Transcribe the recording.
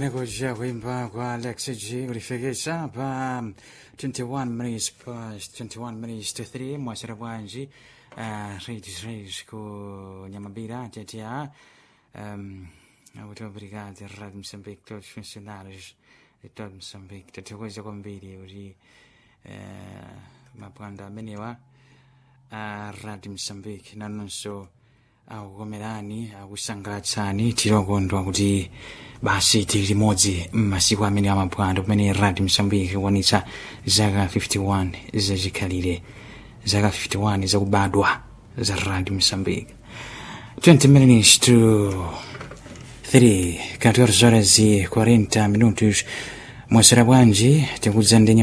kuja kuimba kwa Alex G kulifikisha pa 21 minutes past 21 minutes to 3 mwasira bwanji uh, Raids Raids ku Nyamabira tetia um, muito obrigado Rádio Moçambique todos os funcionários de todo Moçambique tatikweza kwambiri kuti uh, mapwando amenewa a Rádio Moçambique nanonso akukomerani akusangalatsani tilokondwa kuti basi tili limodzi m'masiku amene amapwando pamene radio msambiki kuwanitsa zaka 51 zachikhalire zaka 51 zakubadwa za radio msambiki 20 minutes to 3 14 horas e 40 minutos mwasera bwanji tikudza ndi